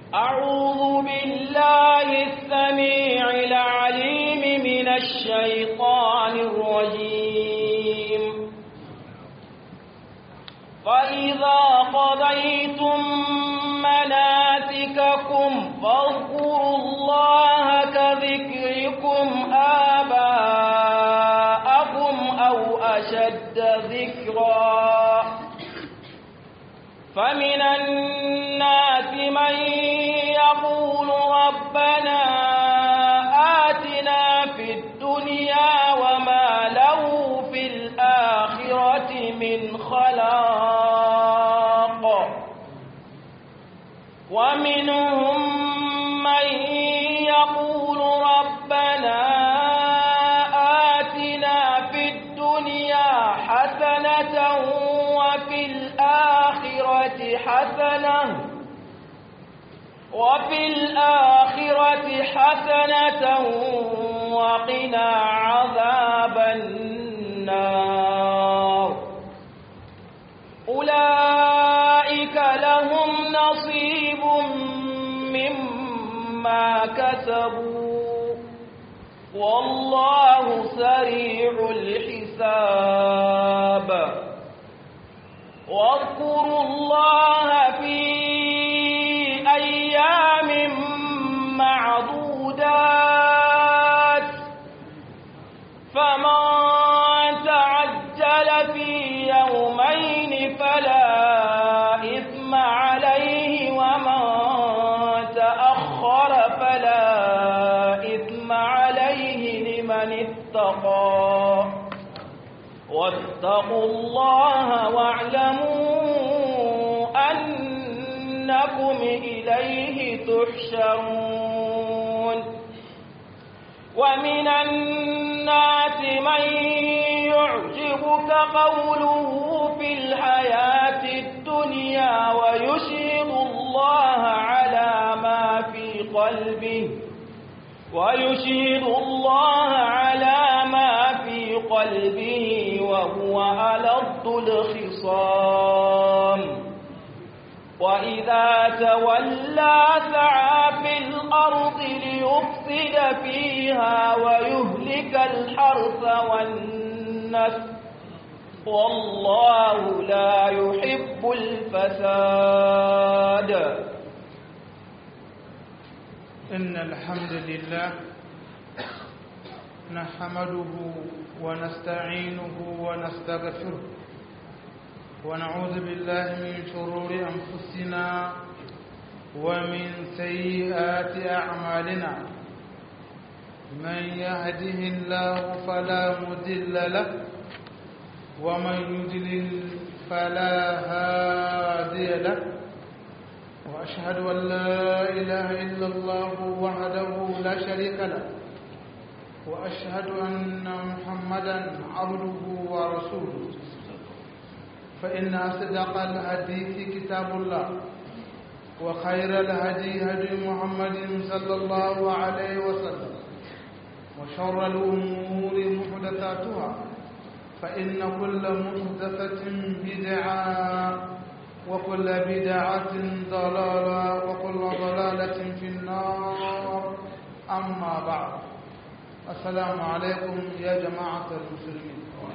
أعوذ بالله السميع العليم من الشيطان الرجيم فإذا قضيتم مناسككم فاذكروا الله كذكركم آباءكم أو أشد ذكرا فمن الناس من يقول ربنا آتنا في الدنيا وما له في الآخرة من خلاق ومنهم من يقول ربنا آتنا في الدنيا حسنة وفي الآخرة حسنة وفي الآخرة حسنة وقنا عذاب النار أولئك لهم نصيب مما كسبوا والله سريع الحساب واذكروا الله في أيام معدودات فمن تعجل في يومين فلا إثم عليه ومن تأخر فلا إثم عليه لمن اتقى واتقوا الله واعلموا أنكم إليه تحشرون ومن الناس من يعجبك قوله في الحياة الدنيا ويشهد الله على ما في قلبه ويشهد الله على ما في قلبه وهو ألد الخصام وإذا تولى سعى في الأرض ليفسد فيها ويهلك الحرث والنسل والله لا يحب الفساد إن الحمد لله نحمده ونستعينه ونستغفره ونعوذ بالله من شرور أنفسنا ومن سيئات أعمالنا من يهده الله فلا مضل له ومن يضلل فلا هادي له وأشهد أن لا إله إلا الله وحده لا شريك له وأشهد أن محمدا عبده ورسوله فإن أصدق الحديث كتاب الله وخير الهدي هدي محمد صلى الله عليه وسلم وشر الأمور محدثاتها فإن كل محدثة بدعة وكل بدعة ضلالة وكل ضلالة في النار أما بعد السلام عليكم يا جماعة المسلمين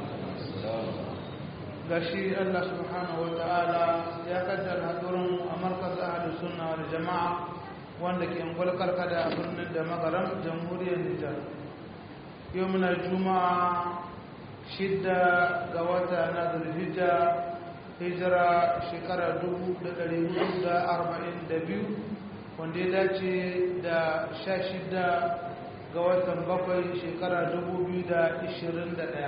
gashi Allah subhanahu wa ta'ala ya kaddara hadurin a markaz ahli sunna wal jama'a wanda ke ngulkar kada a birnin da magaram jamhuriyar Nijar yau muna juma'a shidda ga wata na zulhijja hijira shekara 1442 wanda ya dace da 16 ga watan bakwai shekara 2021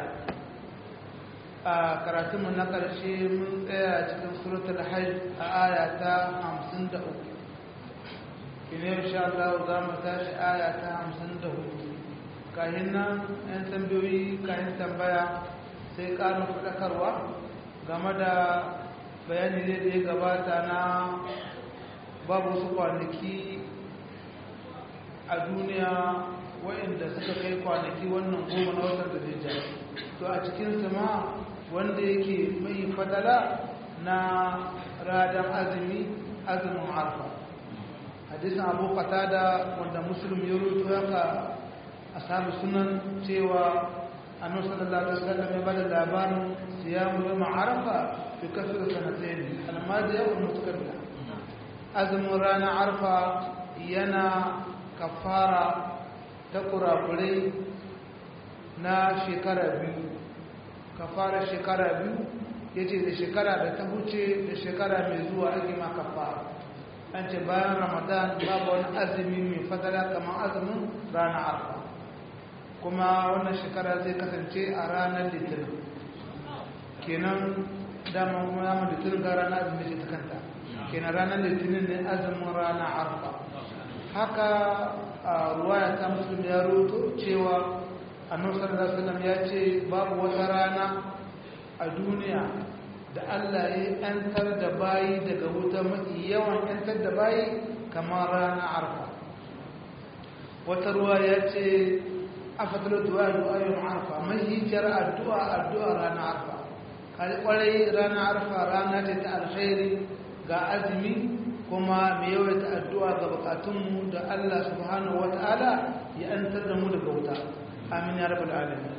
a karatunmu na ƙarshe mun tsaya cikin suratul hajj a aya ta 53 kine insha Allah za mu tashi aya ta 54 kahin nan yan tambayoyi kahin tambaya sai ƙarin faɗakarwa game da bayani ne da ya gabata na babu su kwanaki a duniya waɗanda suka kai kwanaki wannan goma na watan da to a cikin ma wanda yake mai fadala na radan azumi azumin arfa hadisin abu qatada wanda muslim ya rubuto haka ashabu sunan cewa annabi sallallahu alaihi wasallam ya bada labarin siyamu yawm arafa fi kasr sanatayn al-madiya wal mutaqabbila azumin ranar arfa yana kafara ta kurakurai na shekara biyu kafara shekara biyu ya ce da shekara da ta huce da shekara mai zuwa ake ma kafara an ce bayan ramadan babu wani azumi mai fadala kamar azumin ranar arfa kuma wannan shekara zai kasance a ranar litinin kenan dama kuma yamma litinin ga ranar azumi ce ta kanta kenan ranar litinin ne azumin ranar arfa haka a ruwaya ta musulun ya roto cewa annabi sallallahu alaihi wasallam ya ce babu wata rana a duniya da Allah ya yantar da bayi daga wuta mafi yawan yantar da bayi kamar rana arfa wata ruwa ya ce afatar duwa duwa yin arfa mai hijjar addu'a addu'a rana arfa kwarai rana arfa rana ce ta alkhairi ga azumi kuma mai yawaita addu'a ga bukatunmu da Allah subhanahu wata'ala ya yantar da mu daga wuta amin ya rabbal alamin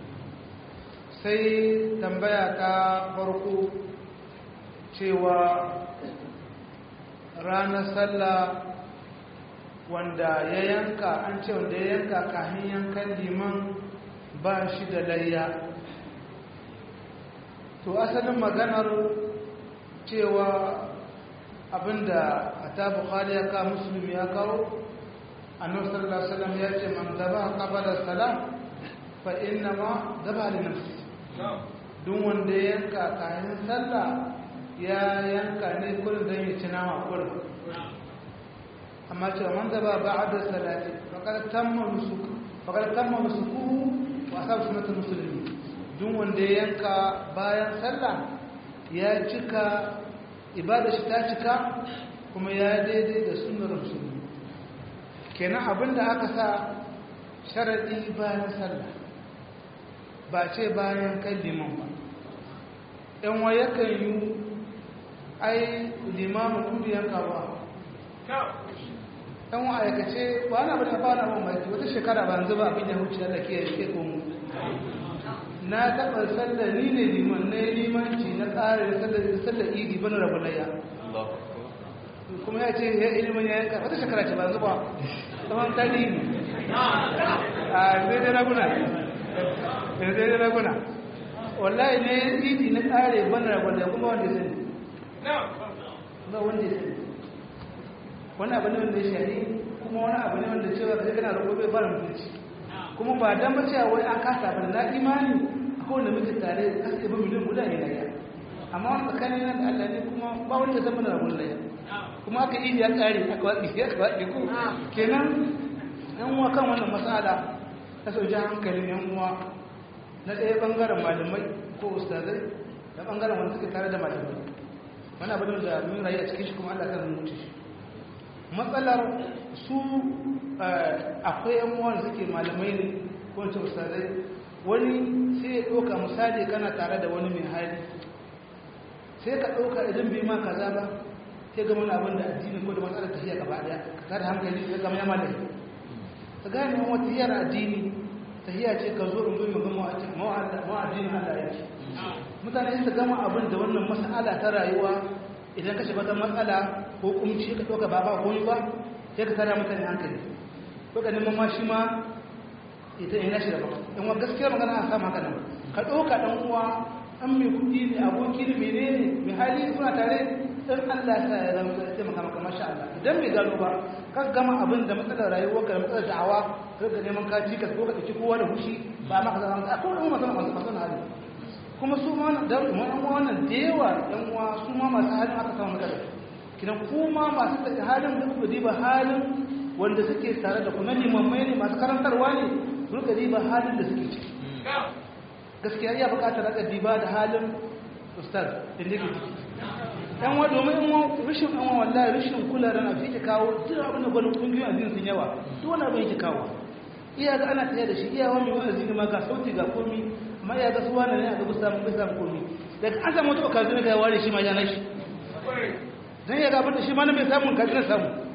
sai tambaya ta farko cewa ranar sallah wanda ya yanka an ce wanda ya yanka kahin yankan liman ba shi da layya to asalin maganar cewa abinda a ta bukari ya kawo musulmi ya kawo annabi sallallahu alaihi wasallam ya ce man zaba qabala salam fa inna ma zaba li nafsi duk wanda ya yanka kayan sallah ya yanka ne kullum dan ya ci nama kullum amma ce man zaba ba'da salati faqad tamma nusuk faqad tamma nusuku wa asab sunnatul muslimin duk wanda ya yanka bayan sallah ya cika ibada shi ta cika kuma ya daidai da sunnar musulmi kenan abinda aka sa sharadi bayan sallah ba ce bayan kan liman ba yan waye kan yi ai limamin kudu yanka ba yan wa aikace ba na bada ba na mamaki wata shekara ba zuba abin ya wuce da ke yake komu na taɓa sallar ni ne liman na limanci na tsarin sallar idi bana rabu layya kuma ya ce ya ilimin ya yanka wata shekara ce ba zuba tsawon tarihi a zai da raguna zai da raguna wallahi ne idi na tsare bana rabu layya kuma wanda zai ba wanda zai wani abu ne wanda ya shari kuma wani abu ne wanda cewa da kana roƙo bai fara mutunci kuma ba dan ba cewa wai an kasa ba na imani akwai wanda muke tare kasa ba miliyan guda ne laya amma wani tsakanin nan da Allah ne kuma ba wani da zama na rabon laya kuma aka yi ya kare aka watsi ya watsi ko kenan yan uwa kan wannan mas'ala ta sauke hankalin yan uwa na ɗaya bangaren malamai ko ustazai da bangaren wanda suke tare da malamai wani abu da mun rayu a cikin shi kuma Allah kan mutu shi matsalar su akwai yan uwan suke malamai ne ko ce ustazai wani sai ya ɗauka misali kana tare da wani mai hali sai ka ɗauka idan bai ma kaza ba sai ga wani abin da addini ko da matsalar tafiya gaba ɗaya ka tada hankali sai gama yama da ka gane wani wata yara addini tafiya ce ka zo in zo mu gama ma'addinin Allah yake mutane su gama abin da wannan mas'ala ta rayuwa idan ka shiga wata matsala ko kumci ka ɗauka ba ba koyi ba sai ka tara mutane hankali ko ka neman ma shi ma ita ina shi da ba in wa gaskiya magana a samu haka nan ka ɗauka ɗan uwa an mai kuɗi ne aboki ne mene ne mai hali kuna tare dan Allah ya sa ya zama ya taimaka maka masha Allah idan bai gano ba ka gama abin da matsalar rayuwar ka da matsalar da'awa ka ga neman ka ci ka ko ka ci kowa da hushi ba maka zama ka ko da mu masu masu hali kuma su ma da yan wannan da yawa yan uwa su ma masu halin aka samu matsala kidan kuma masu take halin da kuka diba halin wanda suke tare da kuma limammai ne masu karantarwa ne su rika diba halin da suke ciki gaskiya ya bukatar raka diba da halin ustaz da ne ciki yan wa domin in rashin yan wa wallahi rashin kula da na fi kawo duk abin da gwani kungiyoyin addini sun yawa duk wani abin yake kawo iya ga ana tsaye da shi iya wani wani ne ma ga sauti ga komi amma ya ga suwa ne a gaba samun bai samun komi daga an samu wata okazu ne ga ware shi ma ya nashi don ya gabar da shi ma na bai samun kaji na samu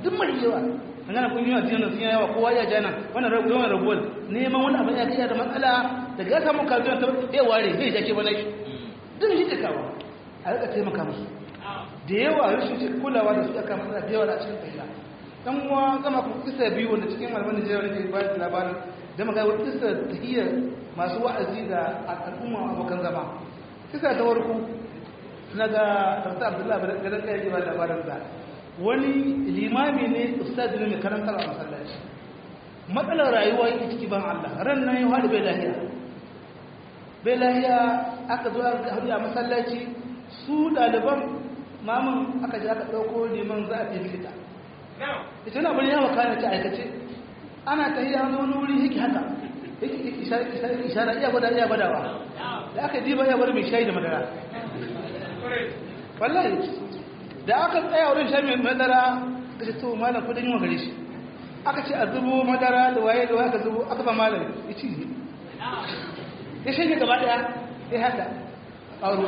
duk mai yawa an gana kungiyoyin addinin sun yawa kowa ya jana wannan rabuwar rabuwar neman wani abin ya kai da matsala daga ya samu kazuwa ta ya ware zai jake bana shi duk shi da kawo a rika taimaka musu da yawa rashin kulawa da su aka matsala da yawa a cikin tafiya dan uwa zama ku kisa biyu wanda cikin malaman Najeriya ne ke bayar da labarin da magana wata kisa tahiyya masu wa'azi da al'umma abokan zama kisa ta warku na ga Dr. Abdullahi Gadan Kaya ke ba da labarin da wani limami ne ustaz ne mai karantar a masallaci matsalar rayuwa yake ciki ban Allah ran nan ya haɗu bai lahiya bai lahiya aka zo aka haɗu a masallaci su ɗaliban mamun aka ji aka ɗauko liman za a tafi likita ita na bari yawa kayan ta aikace ana ta hiyar wani wuri yake haka yake ishara iya gwada iya gwadawa da aka diba iya gwada mai shayi da madara wallahi da aka tsaya wurin shayi mai madara ka ce to malam kudin yiwa gare shi aka ce a zubo madara da waye da waye aka zubo aka ba malam ya ci ne ya shanye gaba daya ya haka ƙaro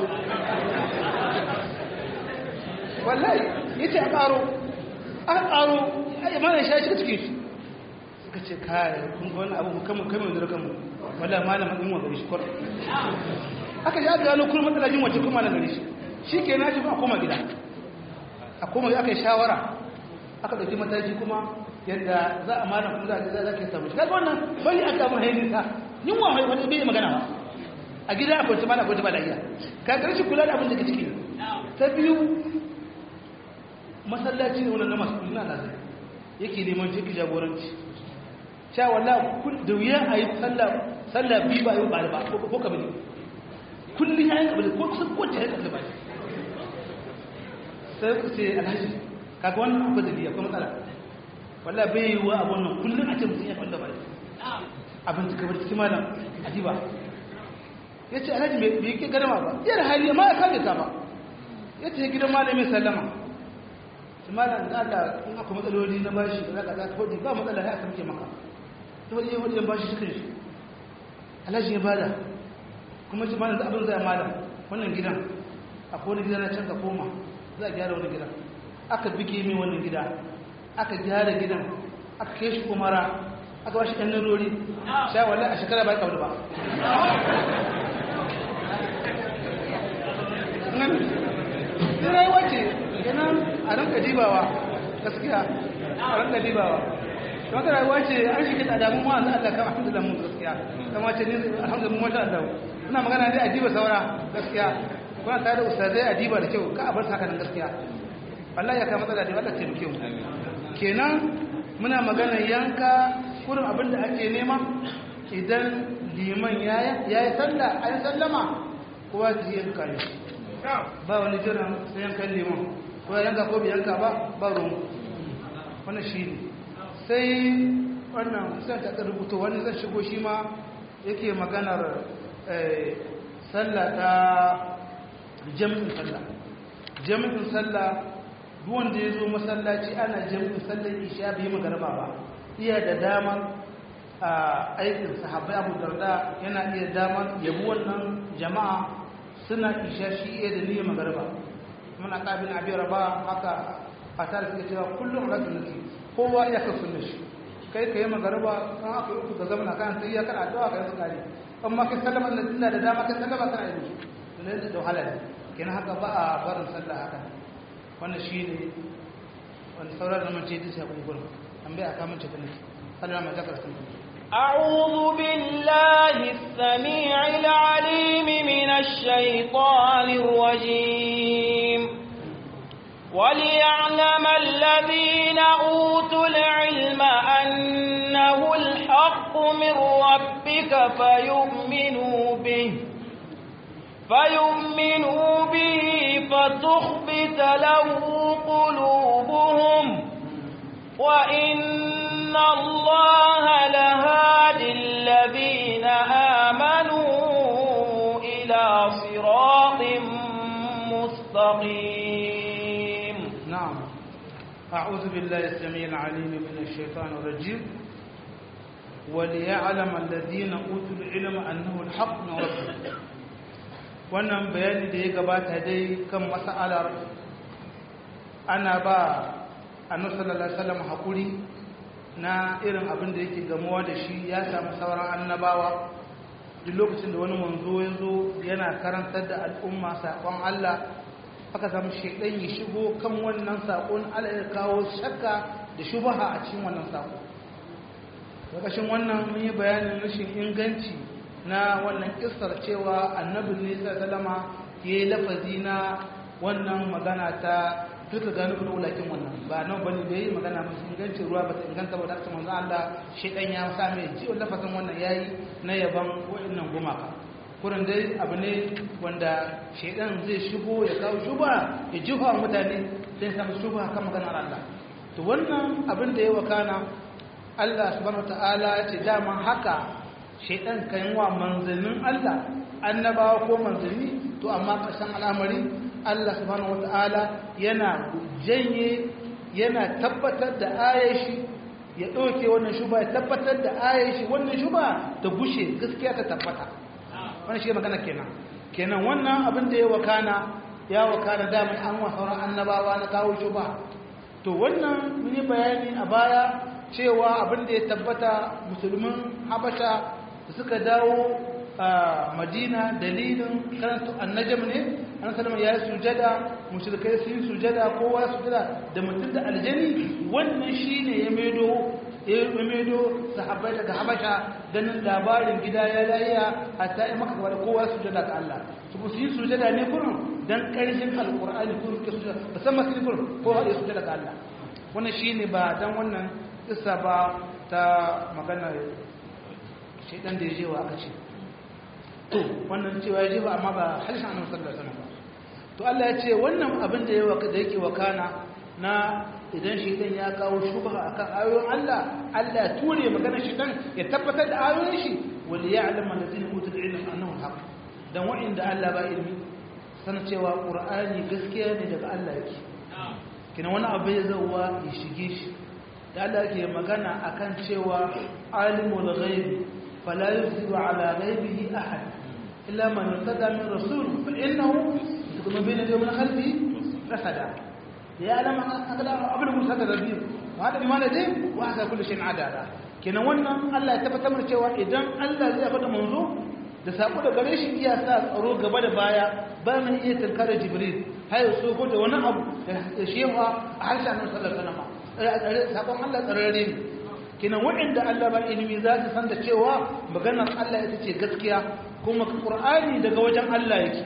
wallahi ya ce a ƙaro aka ƙaro ya mana sha shi cikin shi suka ce kare kun ga wani abu kama kama da rakamu wallahi malama din wa gari shi kwar aka ji aka gano kuma matsala jin wace kuma na gari shi shi ke na shi ba a koma gida a koma aka yi shawara aka ɗauki mataki kuma yadda za a mana kuma za a ke samu shi kaga wannan bai aka mun haini ta yin wa wani bai magana ba a gida a kwanci mana kwanci ba da iya ka karshe kula da abin da ke ciki ta biyu masallaci ne wannan na masu kulina na zai yake neman ciki jagoranci sha walla da wuya a yi sallah biyu ba yi ba ba ko kabili kullum ya yi kabili ko kusan kowace ya yi kabili ba sai ku ce alhaji kaga wannan akwai dalili akwai matsala walla bai yi wa abun nan kullum a ce mutum ya kwanda ba abin da kabar cikin malam adiba ya ce alhaji bai ke garama ba yar hali ma ya kame ka ba ya ce gidan malamin sallama malam da Allah in aka matsaloli na bashi da zaka zaka hodi ba matsala ya kamke maka to wani yin hodi bashi cikin shi alhaji ya bada kuma shi malam da abin zai malam wannan gidan akwai wani gida na can ka koma za a gyara wani gidan aka bige mai wannan gida aka gyara gidan aka kai shi kumara aka bashi ɗan narori sha wallahi a shekara ba ya kawo ba Sai rayuwa ce kenan a ranka dibawa gaskiya a ranka dibawa don ka rayuwa ce an shi kita damu ma Allah Allah kan alhamdulillah mun gaskiya kama ce ni alhamdulillah mun masha Allah ina magana dai a diba saura gaskiya kuna tare da ustazai a diba da kyau ka a bar haka nan gaskiya wallahi ya kai matsala da Allah taimake mu kenan muna magana yanka kurin abin da ake nema idan liman ya yi sallah a yi sallama kowa su yanka ne ba wani jiran sai yankan liman ko ya yanka ko bai yanka ba ba ruwan wannan shi ne sai wannan sai ta rubuta wani zan shigo shi ma yake maganar sallah ta jami'in sallah jami'in sallah duwan da ya zo masallaci ana jami'in sallar isha bai magarba ba iya da damar a aikin sahabbai abu darda yana iya damar yabi wannan jama'a suna isha shi iya da niyyar magarba muna kabin abin raba haka a tare suke cewa kullum rasu nake kowa iya kan sunna shi kai ka yi magarba kan aka yi uku ka zama na kan sai ya kana addu'a ka yi tsari amma kai sallama na tunda da dama kai sallama kana yi musu to ne da wahala ne kenan haka ba a barin sallah haka wannan shi ne wani sauran da mace duk sai kun gurin an bai aka mace ta nake sallah ma zakar sun أعوذ بالله السميع العليم من الشيطان الرجيم وليعلم الذين أوتوا العلم أنه الحق من ربك فيؤمنوا به فيؤمنوا به فتخبت له قلوبهم وإن الله لهادي الذين آمنوا إلى صراط مستقيم نعم أعوذ بالله السميع العليم من الشيطان الرجيم وليعلم الذين أوتوا العلم أنه الحق من ربهم wannan bayani da ya gabata dai kan mas'alar ana ba annabi sallallahu alaihi wasallam hakuri na irin abin da yake gamuwa da shi ya samu sauran annabawa duk lokacin da wani manzo ya zo yana karantar da al'umma saƙon Allah aka samu shaidan ya shigo kan wannan saƙon Allah ya kawo shakka da shubaha a cikin wannan saƙo lokacin wannan mun yi bayanin rashin inganci na wannan kissar cewa annabin ne sallama ya yi lafazi na wannan magana ta duka gano kuma wulakin wannan ba nan bane bai yi magana masu inganci ruwa ba ta inganta ba da ta manzo Allah shedan ya sa mai ji lafazin wannan yayi na yaban wa'annan gumaka kurin dai abu ne wanda shedan zai shigo ya kawo shuba ya jifa mutane sai samu shuba kan maganar Allah to wannan abin da ya wakana Allah subhanahu wataala ya ce dama haka shedan kan wa manzannin Allah annabawa ko manzanni to amma kasan al'amari Allah subhanahu wata'ala yana janye yana tabbatar da ayashi ya ɗauke wannan shuba ya tabbatar da ayashi wannan shuba ta gushe gaskiya ta tabbata wannan shi magana kenan kenan wannan abin da ya wakana ya wakana dama an wa sauran annabawa na kawo shuba to wannan mun yi bayani a baya cewa abin da ya tabbata musulmin habasha suka dawo a madina dalilin karanta annajam ne an salama ya yi sujada mushrikai sun yi sujada kowa sujada da mutum da aljani wannan shi ne ya maido ya maido sahabbai daga habasha ganin labarin gida ya layiya a ta yi maka gaba da kowa sujada ga Allah su su yi sujada ne kurin dan karshen alkur'ani kurin ke sujada musamman su kurin kowa ya sujada ga Allah wannan shi ne ba dan wannan isa ba ta magana shaidan da ya je wa aka ce to wannan cewa ya jefa amma ba halishin annabi sallallahu alaihi wasallam to Allah ya ce wannan abin da yake da yake wakana na idan shi dan ya kawo shubha akan ayoyin Allah Allah ya ture maganar shi dan ya tabbatar da ayoyin shi wal ya'lamu allazina utul ilma annahu haqq dan wa'inda Allah ba ilmi sanin cewa qur'ani gaskiya ne daga Allah yake kina wani abu ya zauwa ya shige shi da Allah yake magana akan cewa alimul ghaibi fala yuziru ala ghaibihi ahad إلا من ارتدى من رسول فإنه يكون بين يديه من خلفه رصدا يعلم أن قبل موسى الربيع وهذا بما لديه وهذا كل شيء عدالا kenan wannan Allah ya tabbatar mana cewa idan Allah zai faɗa manzo da sako da gare shi iya sa tsaro gaba da baya ba mun iya tankara Jibril har ya so da wani abu da shewa a harshen Annabi sallallahu alaihi wasallam sakon Allah tsararre ne kenan waɗanda Allah ba ilimi za su san da cewa maganar Allah ita ce gaskiya kuma Qur'ani daga wajen Allah yake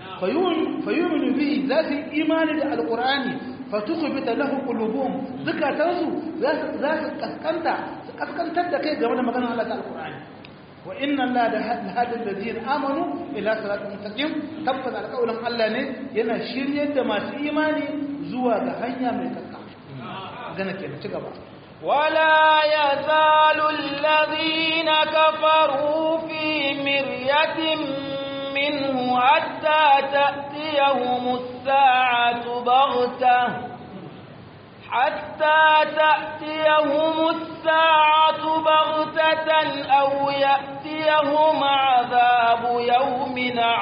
fayuminu bihi za su imani da alqur'ani fatukhbita lahu qulubuhum zakatansu za su za su kaskanta su kaskantar da kai game da maganar Allah ta alqur'ani wa inna Allah la hadi alladhina amanu ila siratin mustaqim tabbata alqawlan Allah ne yana shiryar da masu imani zuwa ga hanya mai kakka gana kenan ci gaba ولا يزال الذين كفروا في مرية منه حتى تأتيهم الساعة بغتة حتى تأتيهم الساعة بغتة أو يأتيهم عذاب يوم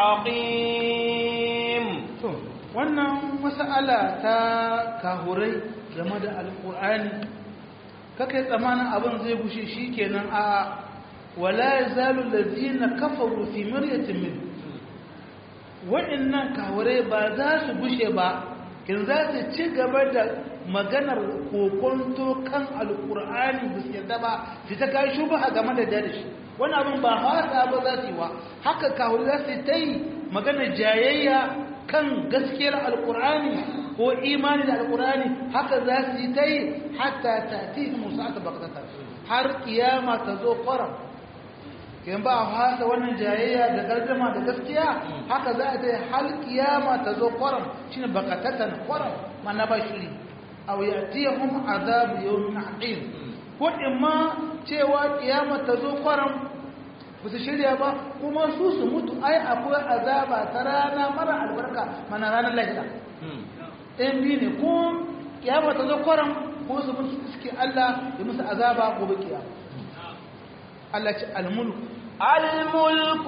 عقيم wannan mas'ala ta kahurai game da alƙur'ani kake tsamanin abin zai gushe shi kenan a wala yazalu allazina kafaru fi miryatin min wa'annan kawure ba za su gushe ba kin za su ci gaba da maganar kokonto kan alqur'ani ba su yarda ba su ta kai shubha game da dare shi wani abin ba hasa ba za su yi wa haka kawure za su ta yi maganar jayayya kan gaskiyar alqur'ani ko imani da alkurani haka za su yi ta yi hatta ta ti musa ta bakatata har kiyama ta zo kwaram kin ba a hasa wannan jayayya da gardama da gaskiya haka za a ta yi har kiyama ta zo kwaram shine bakatatan kwaram mana ba shiri aw yatihum azabu yawmin aqim ko imma cewa kiyama ta zo kwaram ba su shirya ba kuma su su mutu ai akwai azaba ta rana mara albarka mana ranar lahira ɗayan biyu ne ko kiyama ta zo kwaran ko su mutu suke Allah ya musu azaba gobe kiyama Allah ce almulku الملك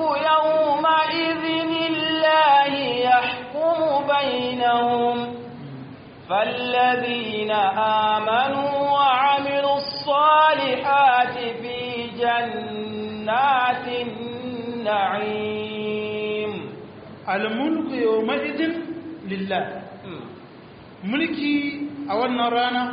يومئذ الله يحكم بينهم فالذين آمنوا وعملوا الصالحات في جنات النعيم الملك يومئذ لله mulki a wannan rana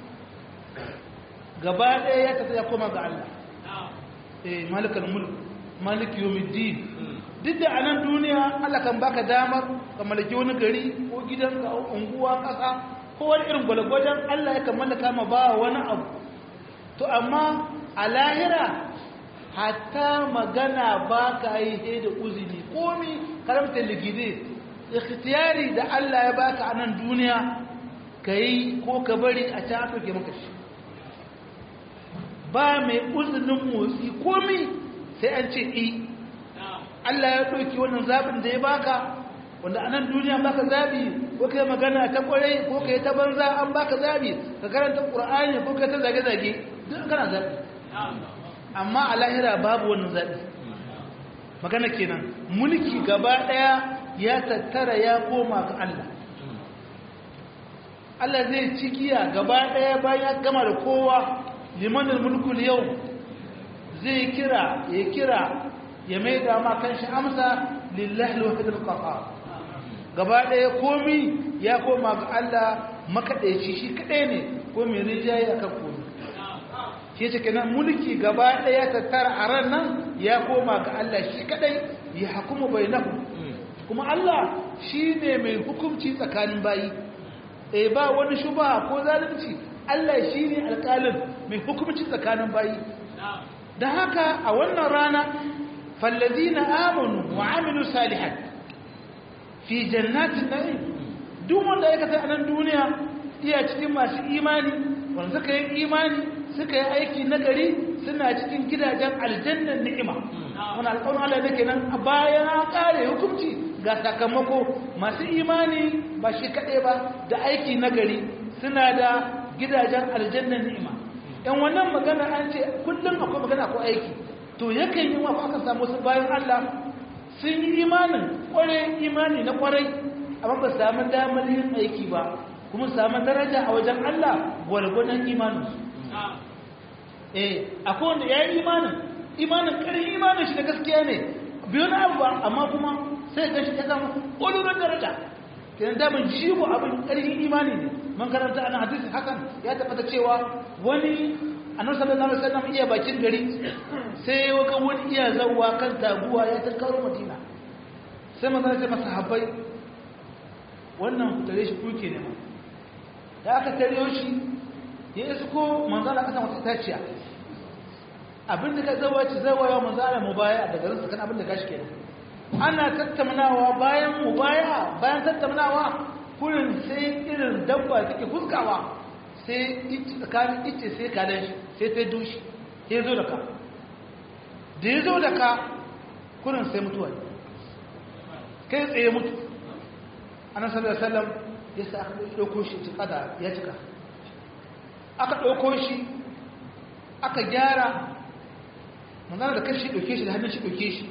gaba ɗaya ya tafi ya koma ga Allah eh malikal mulk malik yawmiddin duk da anan duniya Allah kan baka damar ka mallaki wani gari ko gidanka ko unguwa kasa ko wani irin gwalgwajen Allah ya kan mallaka ma ba wani abu to amma a lahira hatta magana ba ka yi he da uzini komi karamta ligide ikhtiyari da Allah ya baka a nan duniya ka yi ko ka bari a can aka ke maka shi ba mai uzinin motsi komi sai an ce i Allah ya ɗauki wannan zaɓin da ya baka wanda a nan duniya baka zaɓi ko kai magana ta ƙwarai ko kai ta banza an baka zaɓi ka karanta ƙur'ani ko kai ta zage-zage duk kana zaɓi amma a lahira babu wannan zaɓi magana kenan mulki gaba ɗaya ya tattara ya koma ga Allah Allah zai ci giya gaba ɗaya bayan ya gama da kowa limanin mulkul yau zai kira ya kira ya mai dama kan shi amsa lillahi alwahidul qahhar gaba ɗaya komi ya koma ga Allah makaɗaici shi kaɗai ne ko mai rijaye akan komi shi ce kenan mulki gaba ɗaya tattara a ran nan ya koma ga Allah shi kaɗai ya hukumu bainahu kuma Allah shi ne mai hukunci tsakanin bayi eh ba wani shuba ko zalunci Allah shi ne alƙalin mai hukunci tsakanin bayi da haka a wannan rana fallazina amanu wa amilu salihat fi jannatin na'im duk wanda ya kasa a nan duniya iya cikin masu imani wanda suka yi imani suka yi aiki nagari suna cikin gidajen aljannan ni'ima wani alƙawarin Allah ne kenan bayan an ƙare hukunci ga sakamako masu imani ba shi kaɗai ba da aiki nagari suna da gidajen aljannan ni'ima yan wannan magana an ce kullum akwai magana ko aiki to yakan yi wa aka samu su bayan Allah sun yi imanin kwarai imani na kwarai amma ba samu damar yin aiki ba kuma samu daraja a wajen Allah gwargwadon imaninsu eh akwai wanda ya yi imanin imanin ƙarin imanin shi da gaskiya ne biyu na abu amma kuma sai ga shi ya samu ƙwalurar daraja kenan daman jigo abin ƙarfin imani ne man karanta ana hadisi hakan ya tabbata cewa wani annabi sallallahu alaihi wasallam iya bakin gari sai waka wani iya zawwa kan taguwa ya tarkaro madina sai manzo ya ce masa habbai wannan tare shi kuke ne ma da aka tare shi ya isko manzo Allah kasan wata taciya abin da ka zawa ci zawa ya manzo Allah mu baya daga rinsa kan abin da gashi kenan ana tattaunawa bayan mu baya bayan tattaunawa kurin sai irin dabba take fuskawa sai tsakanin ice sai kadan shi sai ta dushi sai zo da ka da ya zo da ka kurin sai mutuwa kai tsaye mutu ana sallar sallam ya sa aka ɗauko shi cika da ya cika aka ɗauko shi aka gyara manzana da kashi ɗauke shi da hannun shi ɗauke shi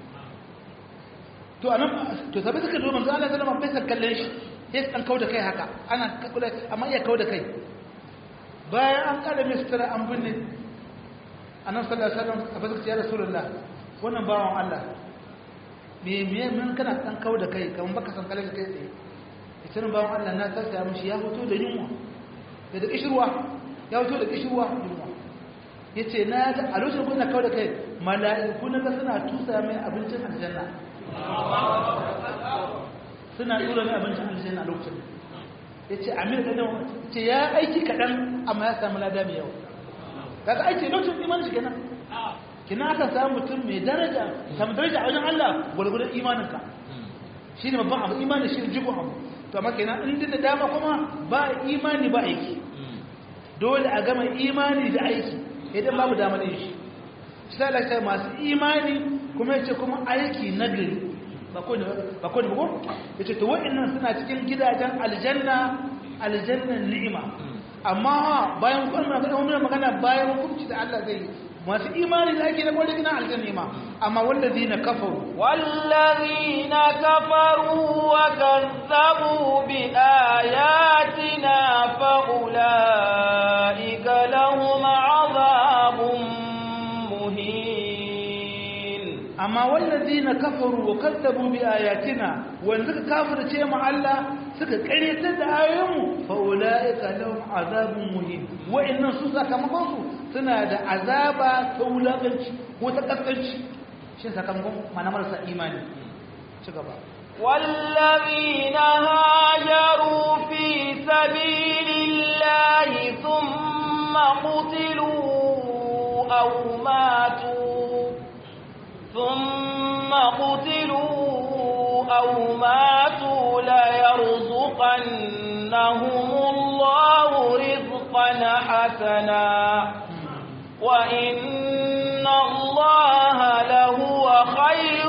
to anan to sabai suka zo manzo Allah sallama bai san kallon shi sai an kauda kai haka ana kula amma iya kauda kai bayan an kada mai sutura an binne annabi sallallahu alaihi wasallam sabai suka ce ya rasulullah wannan bawan Allah me me mun kana dan kauda kai kaman baka san kallon kai tsaye ita bawan Allah na tsaya mishi ya fito da yunwa da da kishirwa ya fito da kishirwa yunwa yace na ga a lokacin kuna kauda kai mala'iku na suna tusa mai abincin aljanna suna tura ne abincin aljanna a lokacin ya ce amir ɗanen ce ya aiki kaɗan amma ya samu lada mai yawa kaga aiki lokacin imanin shi kenan kina aka samu mutum mai daraja samu daraja a wajen Allah gwargwadon imaninka shi ne babban abu imanin shi ne jigon abu to amma kenan in da dama kuma ba imani ba aiki dole a gama imani da aiki idan babu damar yin shi shi ta masu imani kuma yace kuma aiki nagari ba ko ne ba ko ne ba ko yace to wa'annan suna cikin gidajen aljanna aljannan ni'ima amma bayan kuma magana magana bayan hukunci da Allah zai masu imani da ake da kwallo gina aljanna ni'ima amma wallazina kafaru wallazina kafaru wa kazzabu bi ayatina kafaru wa kadzabu bi ayatina wanda suka kafirce mu Allah suka karyatar da ayoyinmu fa ulaika lahum azabun muhin wa'annan su sakamakon su suna da azaba ta wulakanci ko ta kaskanci shi sakamakon mana marasa imani ci gaba والذين هاجروا في سبيل الله ثم قتلوا أو ماتوا ثم قتلوا أو ماتوا ليرزقنهم الله رزقا حسنا وإن الله لهو خير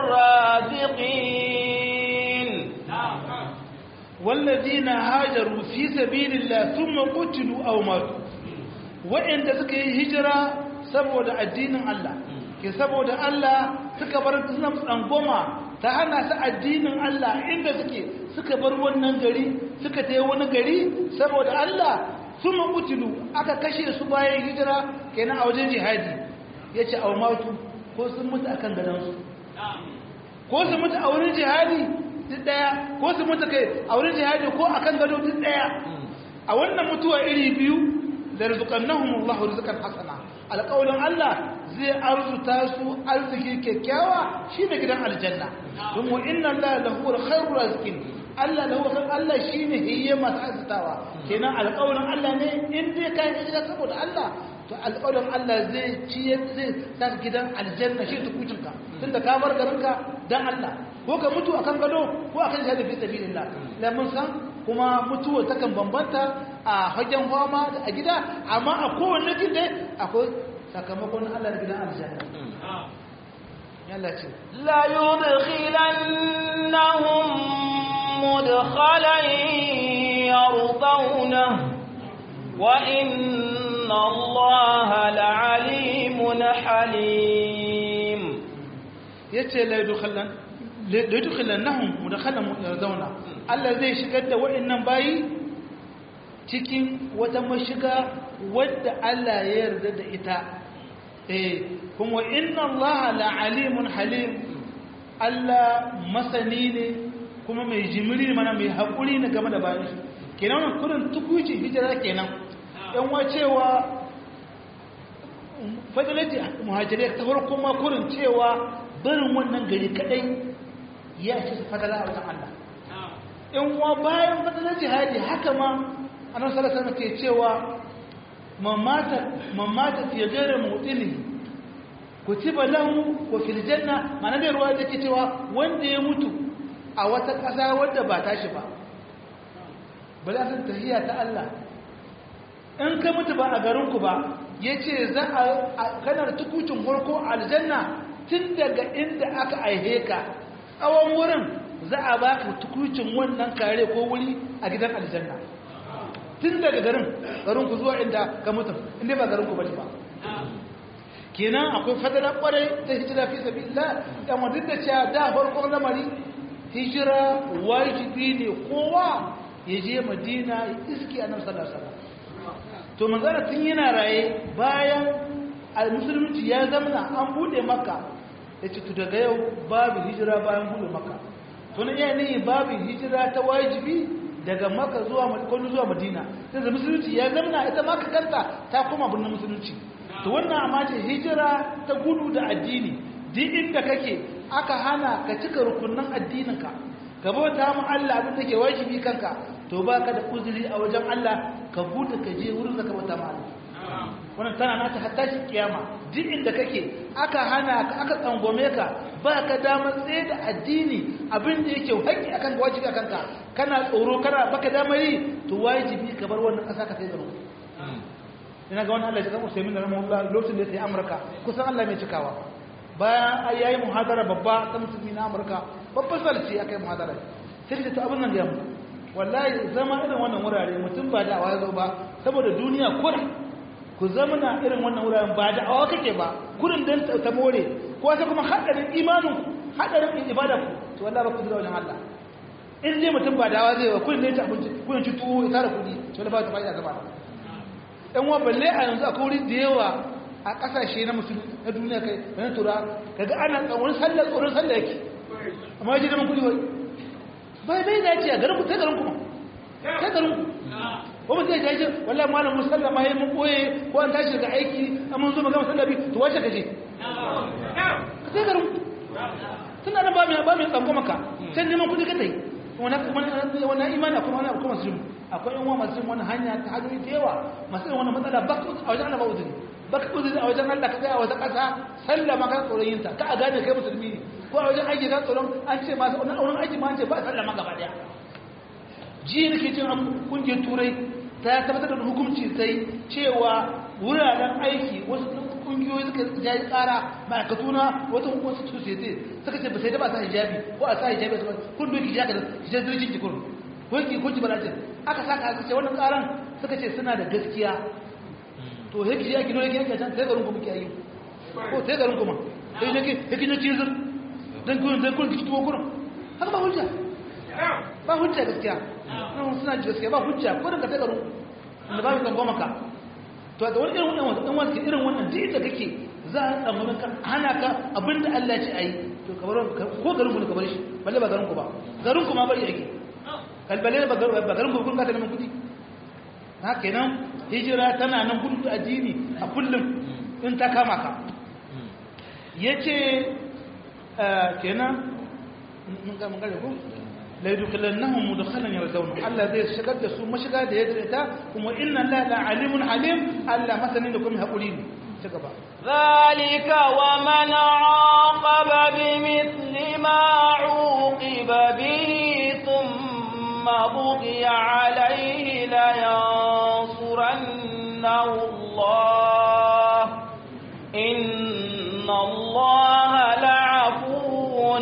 الرازقين والذين هاجروا في سبيل الله ثم قتلوا أو ماتوا وإن تسكي هجرة سبود الدين الله ke saboda Allah suka bar tsangoma ta hana su addinin Allah inda suke suka bar wannan gari suka tayi wani gari saboda Allah sun mutulu aka kashe su bayan hijira kenan a wajen jihadi ya ce aumatu ko sun mutu a kan gadansu ko su mutu a wurin jihadi duk daya ko su mutu kai a wurin jihadi ko a kan gado duk daya a wannan mutuwa iri biyu da rizqannahum Allahu rizqan hasana alƙawlin Allah zai arzuta su arziki kyakkyawa shine gidan aljanna don wa inna Allah lahu khairur rizqin Allah lahu khair Allah shine hiyya masu arzutawa kenan alƙawlin Allah ne in dai kai hijira saboda Allah to alƙawlin Allah zai ciyar zai sa gidan aljanna shi tukucinka tunda ka bar garinka dan Allah ko ka mutu akan gado ko akan shahada fi sabilillah la mun san kuma mutuwa takan bambanta a hagen fama a gida amma a kowanne gida akwai sakamakon Allah da gidan aljanna yalla ce la yudkhilannahum mudkhalan yardawna wa inna Allaha la'alimun halim yace la yudkhilan la yudkhilannahum mudkhalan yardawna Allah zai shigar da waɗannan bayi cikin wata mashiga wadda Allah ya yarda da ita eh kuma inna Allah la'alimun halim Allah masani ne kuma mai jimiri mana mai haƙuri ne game da bayan shi kenan wannan kurin tukuci hijira kenan yan wacewa fadilati muhajirai ta farko ma kurin cewa barin wannan gari kadai ya ce su fadala a wajen Allah in wa bayan fadalar jihadi haka ma annabi sallallahu alaihi ke cewa mamata mamata fi ghairi mutili kutiba lahu wa fil janna mana da ruwa take cewa wanda ya mutu a wata ƙasa wadda ba tashi ba bala san tahiyya ta Allah in ka mutu ba a garin ku ba yace za a kanar tukucin farko aljanna tun daga inda aka aihe ka tsawon wurin za a ba ka tukucin wannan kare ko wuri a gidan aljanna tun daga garin garin ku zuwa inda ka mutum inda ba garin ku bane ba kenan akwai fadala kwarai ta hijira fi sabilillah dan wanda da cewa da farkon lamari hijira wajibi ne kowa ya je madina ya iski annabi sallallahu alaihi wasallam to manzara tun yana raye bayan al-musulunci ya zamana an bude makka yace to daga yau babu hijira bayan bude makka to ne yayin babu hijira ta wajibi daga maka zuwa kwallo zuwa madina sai da musulunci ya zamana ita maka kanta ta koma birnin musulunci to wannan amma ce hijira ta gudu da addini duk inda kake aka hana ka cika rukunin addininka ka bauta mu Allah abin da ke wajibi kanka to baka da uzuri a wajen Allah ka gudu ka je wurin da ka bauta mu Allah wannan tana nata hatta shi kiyama duk inda kake aka hana ka aka tsangome ka ba ka damar tsaye da addini abin da yake haƙƙi akan wajibi akan ka kana tsoro kana baka damar yi to wajibi ka bar wannan ƙasa ka sai da ruwa ina ga wannan Allah ya san Usaimin rahimahullah lokacin da ya tafi Amurka kusan Allah mai cikawa bayan ai yayi muhadara babba ta musulmi na Amurka babban salci akai muhadara sai da to abin nan ya mu wallahi zama irin wannan wurare mutum ba da awa zo ba saboda duniya kura ku zama na irin wannan wuraren ba da awa kake ba kurin dan ta more ko sai kuma hadarin imanin ku hadarin ibada ku to wallahi ba ku da wajen Allah in dai mutum ba da awa zai ba kurin ne ta abinci kurin ci tuwo ya tara kudi to wallahi ba ta fa'ida gaba ɗan wa balle a yanzu akwai wuri da yawa a kasashe na musulmi na duniya kai na tura kaga ana tsoron sallah tsoron sallah yake amma yaji neman kudi wai bai bai dace a garin ku sai garin ku sai garin ku ko mutum ya ce wallahi malam musalla ma yayin mun koye ko an tashi daga aiki amma mun zo magana sallabi to wace kaje ka sai garin ku tunda nan ba mai ba mai tsango maka sai neman kudi ka tai wannan wannan imani kuma ana kuma musulmi akwai yan uwa masu yin wannan hanya ta hanyoyi da yawa masu yin wannan matsala ba a wajen Allah ba uzuri ba ka uzuri a wajen Allah ka tsaya a wata ƙasa sallah ma ka tsoron yin ta ka a gane kai musulmi ne ko a wajen aiki ka tsoron an ce masu wannan auren aiki ma an ce ba sallah ma gaba daya ji nake cin kungiyar turai ta tabbatar da hukunci sai cewa wuraren aiki wasu kungiyoyi suka jayi tsara ma'aikatu na wata wasu society suka ce ba sai da ba sa hijabi ko a sa hijabi su kun doki hijabi da hijabi jirgin jikin ko ki ko ki balajin aka saka aka ce wannan karan suka ce suna da gaskiya to he ki yaki dole ki yaki can sai garin ku muke yi ko sai garin ku ma sai ne ki he ki ne cizir dan kun dan kun ki tuwo kurin haka ba hujja ba hujja gaskiya nan suna ji gaskiya ba hujja ko da ka sai garin da ba mu kan goma ka to da wani irin wannan dan wani irin wannan duk da kake za a tsammanin ka hana ka abinda Allah ya ce ayi to kamar ko garin ku ne ka bar shi balle ba garin ku ba garin ku ma bari yake kalbale ba garin gurgun ka ta neman kudi ha kenan hijira tana nan gudu addini a kullum in ta kama ka yace kenan mun ga mun ga ko la yudkhilannahum mudkhalan yardawna Allah zai shigar da su mashiga da yadda ta kuma inna la la alimun alim Allah masanin da kuma hakuri ne ci gaba ذلك ومن عاقب بمثل ما عوقب به ثم بغي عليه لينصرنه الله إن الله لعفو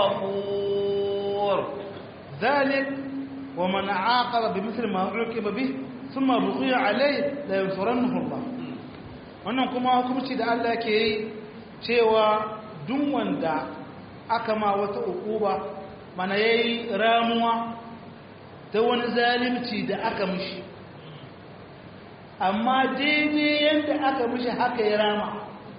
غفور ذلك ومن عاقب بمثل ما عوقب به ثم بغي عليه لينصرنه الله wannan kuma hukumci da Allah ke yi cewa duk wanda aka ma wata ukuba mana yayi ramuwa ta wani zalimci da aka mishi amma daidai yadda aka mishi haka ya rama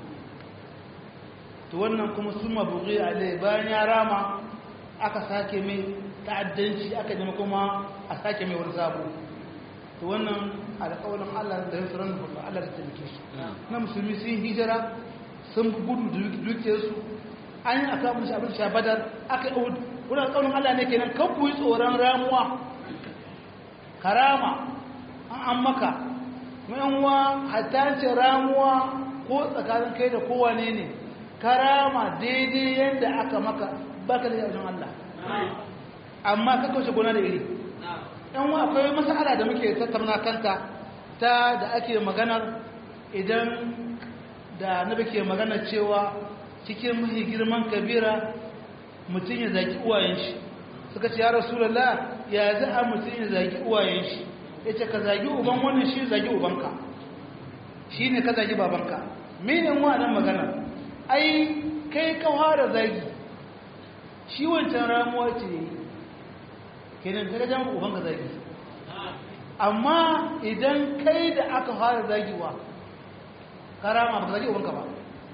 to wannan kuma sun mabuƙi alai bayan ya rama aka sake mai ta'addanci aka jama kuma a sake mai wani sabo to wannan alƙawarin Allah da yin tsoron da Allah da taimake shi na musulmi sun hijira sun gudu da dukiyarsu an yi aka mishi abin sha badar aka yi wani alƙawarin Allah ne kenan kan ku yi tsoron ramuwa karama an maka uwa hatta ce ramuwa ko tsakanin kai da kowane ne karama daidai yadda aka maka baka da yawon Allah amma ka kauce gona da iri yan wa akwai masala da muke tattauna kanta ta da ake maganar idan da nabi ke magana cewa cikin mahi girman kabira mutum ya zaki uwayen shi suka ce ya rasulallah ya za a mutum ya zagi uwayen shi ya ce ka zagi uban wannan shi zagi ubanka shi ne ka zagi babanka menin nan magana ai kai ka fara zagi shi wancan ramuwa ce kenan ka gajen ubanka zagi amma idan kai da aka fara zagiwa ka rama ba ka zagi ubanka ba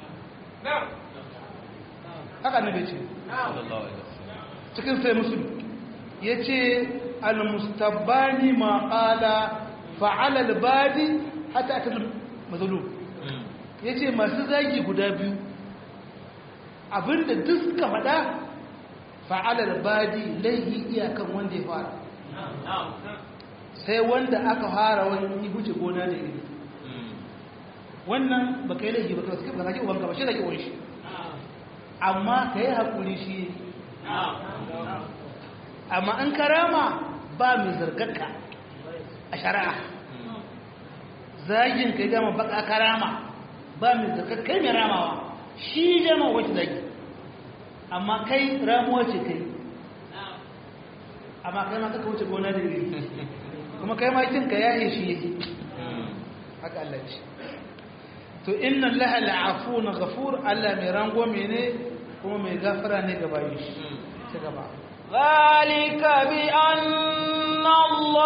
haka ne bai ce cikin sai musulun ya ce almustabbani ma ƙala fa'alal badi hata aka mazulu ya ce masu zagi guda biyu abinda duk suka faɗa fa'alal badi laihi iyakan wanda ya fara sai wanda aka fara wani yi huce gona da iri wannan ba ka yi laihi ba ka zagi ubanka ba shi zagi wani shi amma ka yi haƙuri shi amma an karama ba mai zargarka a shari'a zagin ka gama baka karama ba mai zargar kai mai ramawa shi jama wacce zagi amma kai ramuwa ce kai amma kai ma kaka wuce gona da iri kuma kai ma kinka ya yi shi yake haka Allah ce to inna laha la'afuna ghafur Allah mai rangwame ne kuma mai gafara ne ga bayin shi ta gaba ذلك بأن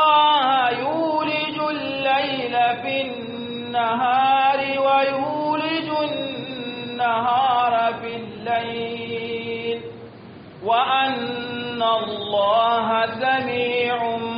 الله يولج الليل في النهار ويولج النهار في الليل وأن الله سميع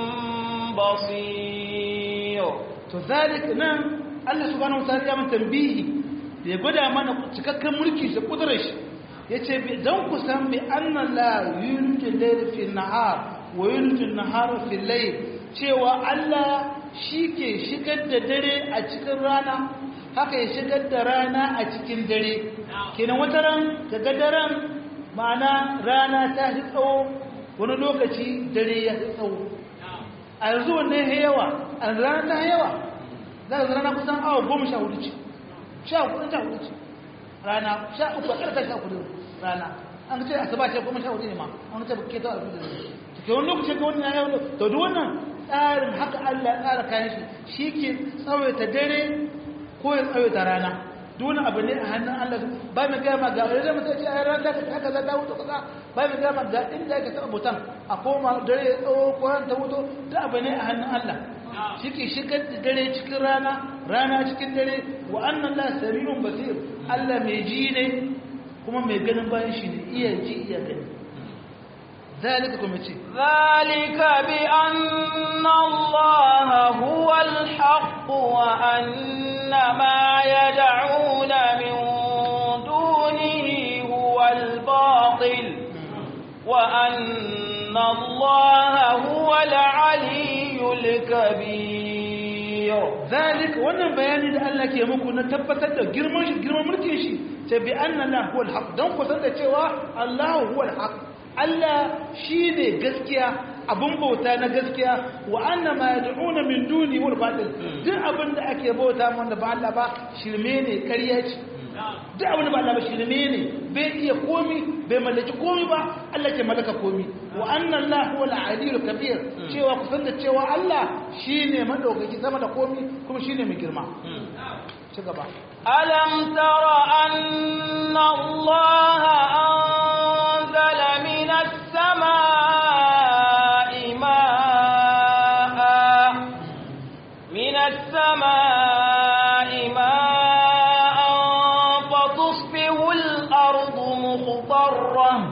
بصير to zalik nan Allah subhanahu wataala ya mun tambihi da ya gwada mana cikakken mulki da kudurar shi yace dan ku san bi anna la yulju layl fi nahar wa yulju nahar fi layl cewa Allah shike shigar da dare a cikin rana haka ya shigar da rana a cikin dare kenan wata ran daga daren ma'ana rana ta fi tsawo wani lokaci dare ya fi tsawo a yanzu wannan ya yawa a yanzu rana ta yawa za ka rana kusan awa goma sha hudu ce sha hudu sha hudu ce rana sha uku a ƙarƙar sha hudu rana an ce asuba ce goma sha hudu ne ma an ce ke ta alfi da ne ke wani lokaci ga wannan ya to duk wannan tsarin haka Allah ya tsara kayan shi shi ke tsawaita dare ko ya tsawaita rana duk wani abu ne a hannun Allah ba mai gama ga wani zama sai ce a rana ta haka za ta wuce kaza ba mai gama ga inda ya taɓa mutan a koma dare ya tsawo ko ran ta wuto duk abu ne a hannun Allah shi ke shigar da dare cikin rana rana cikin dare wa annan la sami'un basir Allah mai ji ne kuma mai ganin bayan shi ne iya ji iya gani ذلك كما يجي ذلك بأن الله هو الحق وأن ما يدعون من دونه هو الباطل وأن الله هو العلي الكبير ذلك wannan bayani da Allah ke muku na tabbatar da girman shi girman mulkin shi ta bi anna Allah huwal haq dan ku san da cewa Allah huwal haq Allah shine gaskiya abun bauta na gaskiya wa anna ma yad'una min duni wal batil duk abin da ake bauta wanda ba Allah ba shirme ne ƙarya ce duk abin da ba Allah ba shirme ne bai iya komi bai mallaki komi ba Allah ke mallaka komi wa anna Allah huwa al-aliyyul kabir cewa ku san da cewa Allah shine madaukaki sama da komi kuma shine mai girma ci gaba alam tara anna Allah anzala minas samaa'i ma'a minas samaa'i ma'an fatusbihu al-ardu mukhdarrah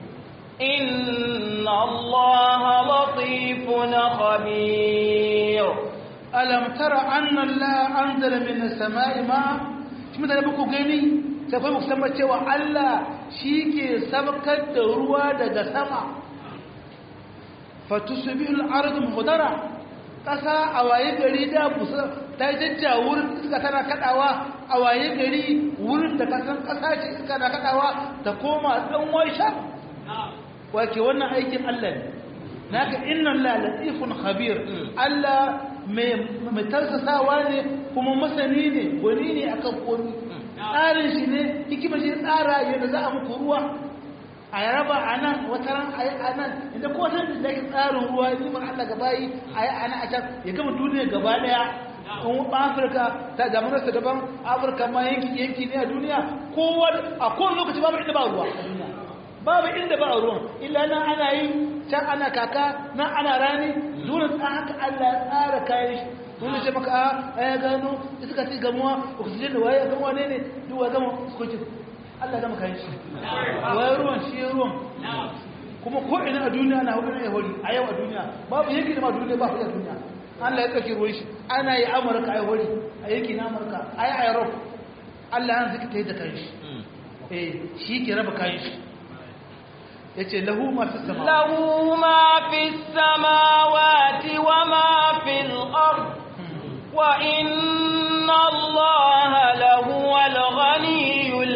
إن الله لطيف خبير alam tara anna Allah anzala min as-sama'i ma shi mutane ba ku gani sai kai ku san cewa Allah shike sabkar da ruwa daga sama fatusbihu al-ardu muhdara kasa a waye gari da busa ta jajja wurin iska tana kadawa a waye gari wurin da kasan kasa ce iska na kadawa ta koma dan waisha wake wannan aikin Allah ne naka inna la latifun khabir Allah mai tarsasawa ne kuma masani ne gwani ne akan komi tsarin shi ne hikima shi tsara yadda za a muku ruwa a yaraba a nan wata ran a yi a nan inda ko san da yake tsarin ruwa yi man Allah gaba yi a yi a nan a can ya gama duniya gaba daya in afirka ta damararsa daban afirka ma yanki yanki ne a duniya kowa a kowane lokaci babu inda ba ruwa a duniya babu inda ba a ruwan illa nan ana yi can ana kaka nan ana rani dole tsan haka Allah ya tsara kayan shi dole ce maka a ya gano iska ce gamuwa oxygen da waye ya gamuwa ne ne duk wa gama sukoki Allah gama kayan shi waye ruwan shi ruwan kuma ko ina a duniya na hudu ne hori a yau a duniya babu yanki da ma duniya ba a duniya Allah ya tsaki ruwan shi ana yi amurka a hori a yanki na amurka a yi a europe Allah ya zika ta yi da kayan shi eh shi ke raba kayan shi yace lahu ma fi sama lahu ma fi samawati wa ma fil ard wa inna allaha lahu al ghaniyyul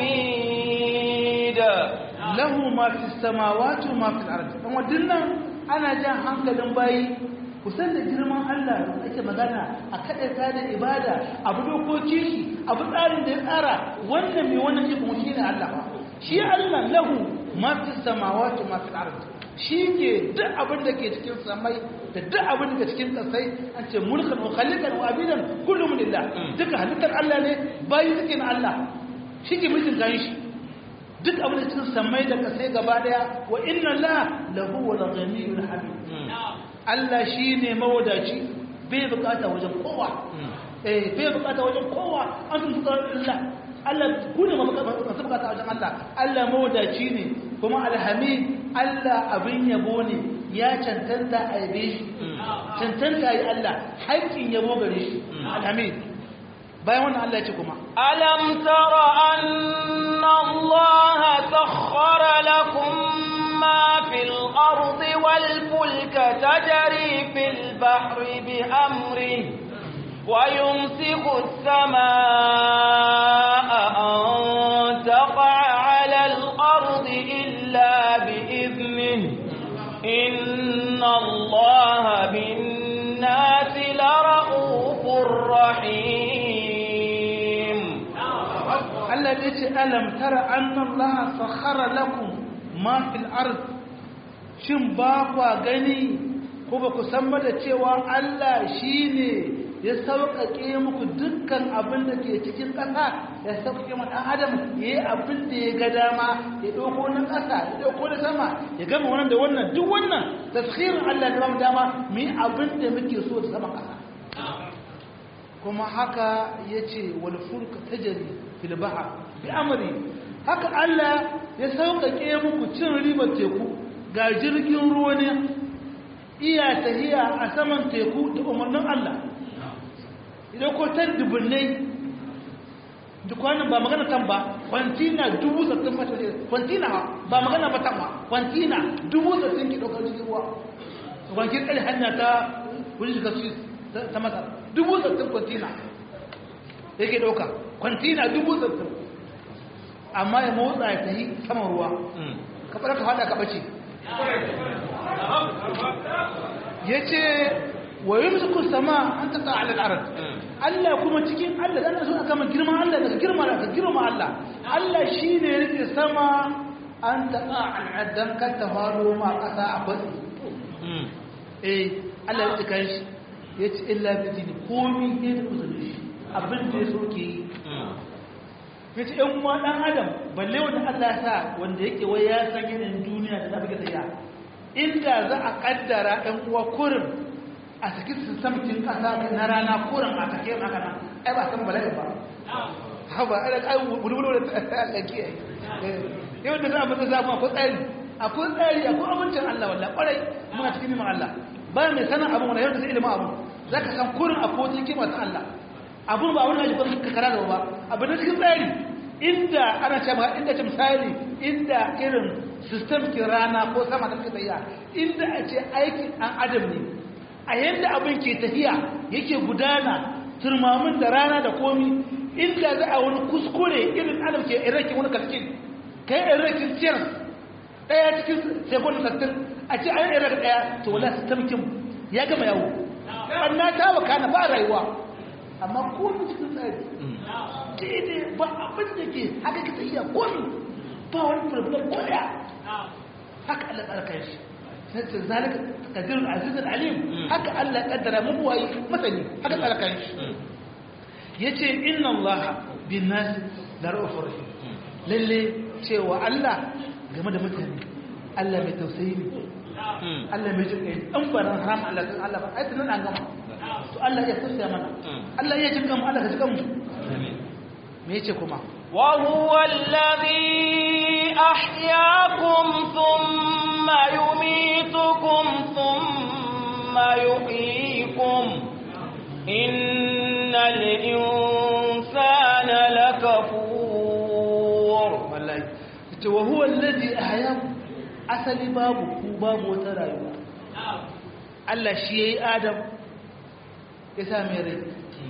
hamid lahu ma fi samawati wa ma fil ard dan wadannan ana jan hankalin bayi kusan da girman Allah da ake magana a kada ta da ibada abu dokoki shi abu tsarin da ya tsara wannan mai wannan shi kuma shine Allah shi Allah lahu ma fi samawati ma fi ard shi ke duk abin da ke cikin samai da duk abin da ke cikin kasai an ce mulkan wa khaliqan wa abidan kullum lillah duka halittar Allah ne bayi suke na Allah shi ke mulkin kan shi duk abin da cikin samai da kasai gaba daya wa inna la lahu wa ghaniyyul hamid Allah shine mawadaci bai bukata wajen kowa eh bai bukata wajen kowa an tun Allah Allah ku ne masu bukata a wajen Allah Allah mawadaci ne kuma alhamid Allah abin yabo ne ya cancanta a yabe shi cancanta yi Allah haƙƙin yabo gare shi alhamid bayan wannan Allah ya ce kuma ألم تر أن الله سخر لكم ما في الأرض والفلك تجري في البحر بأمره ويمسك السماء أن تقع على الأرض إلا بإذنه إن الله بالناس لرؤوف رحيم Allah ya ce alam tara anna Allah sakhara lakum ma fil ard shin ba kwa gani ko ba ku san ba da cewa Allah shine ya sauƙaƙe muku dukkan abin da ke cikin ƙasa ya sauƙaƙe ma ɗan adam ya yi abin da ya ga dama ya ɗauko na ƙasa ya ɗauko na sama ya gama wannan da wannan duk wannan tashirin Allah da ba mu dama mu yi abin da muke so da sama ƙasa kuma haka ya ce wani fulka ta jari filbaha bi amri haka Allah ya sauƙaƙe muku cin ribar teku ga jirgin ruwa ne iya tahiya a saman teku da umarnin Allah idan ko tan dubunnai dukwanin ba magana tan ba kwantina dubu sattin mata ne kwantina ba magana ba tan ba kwantina dubu sattin ki ɗaukar jirgin ruwa kwankin ƙari hanya ta wani shiga su ta masa dubu sattin kwantina yake ɗauka kwantina dubu sattin amma ya motsa ya tafi saman ruwa ka fara ka fada ka bace ya ce wa yi musu sama an ta ta'ala al'arar Allah kuma cikin Allah da so aka man girman Allah daga girma daga girma Allah Allah shi ne ya rike sama an ta ta'ala dan ka ta faro ma kasa a kwatsi eh Allah ya rike shi ya ce illa bi dini komi ne da uzuri shi abin da ya so ke yi ya ce ‘yan uwa ɗan adam balle wanda Allah sa wanda yake wai ya san yanayin duniya da zafi tsaya inda za a ƙaddara ‘yan uwa kurin a saki su samtin ƙasa na rana kurin a sake maka nan ai ba san bala'i ba ha ba ai kai wulwulo da Allah ke yau da za a mata zafi akwai tsari akwai tsari akwai amincin Allah wallahi kwarai muna cikin neman Allah ba mai sanin abin wanda yau da sai ilimin abu za ka san kurin akwai wata hikima ta Allah abun ba wani ajiyar ka kara da ba abu na cikin tsari inda ana ce maka inda ce misali inda irin system ke rana ko sama da suka tafiya inda a ce aikin an adam ne a yadda abin ke tafiya yake gudana turmamin da rana da komi inda za a wani kuskure irin adam ke irakin wani kalkin kai irakin ciyar daya cikin sekund sattin a ce an irak daya to wala system kin ya gama yawo ɓanna ta wakana ba rayuwa amma komi cikin tsari daidai ba abin da ke haka ka tsayiya komi ba wani problem ko daya haka Allah tsarkar shi sai ta zalika kadirul azizul alim haka Allah kaddara mu wayi masani haka tsarkar shi yace inna Allah bin nas la ra'ufur rahim lalle cewa Allah game da mutane Allah mai tausayi ne Allah mai jin kai dan baran haram Allah kan Allah ba ai tunan an gama to Allah ya tausaya mana Allah ya jin mu Allah ka jin mu me yace kuma wa huwa alladhi ahyaakum thumma yumitukum thumma yuhyikum innal insana lakafur wallahi yace wa huwa alladhi ahyaakum asali babu ku babu wata rayuwa Allah shi yayi Adam ya sa mai rai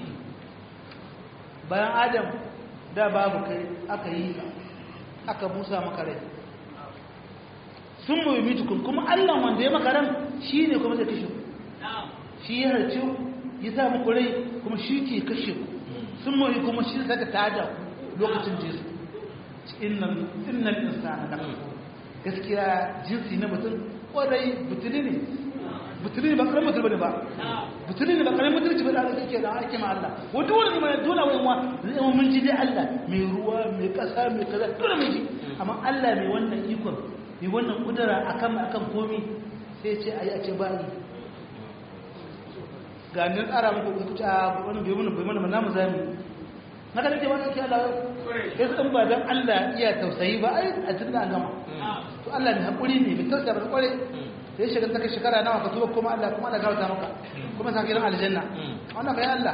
bayan Adam da babu kai aka yi aka busa maka rai sun mai mitukun kuma Allah wanda ya maka ran shi ne kuma zai kashe ku shi ya harce ya sa muku rai kuma shi ke kashe ku sun mai kuma shi saka tada ku lokacin jesu innan insana da gaskiya jinsi na mutum kwarai butuli ne butuli ne ba karamin mutum ba butuli ne ba karamin mutum ba da aka ke da ake ma Allah wata wani ne dole wani wa zai mun ji dai Allah mai ruwa mai kasa mai kaza dole mun ji amma Allah mai wannan ikon mai wannan kudura akan akan komi sai ce ayi a ce ba yi ga nan tsara muku ku ta wani bai mun bai mun namu zami na kada ke wani ake Allah ya in ba dan Allah iya tausayi ba ai a tunda an gama to Allah ne hakuri ne mai tausaya ba kware sai shiga ta shekara nawa ka tuba kuma Allah kuma Allah gauta maka kuma sa gidan aljanna wannan kai Allah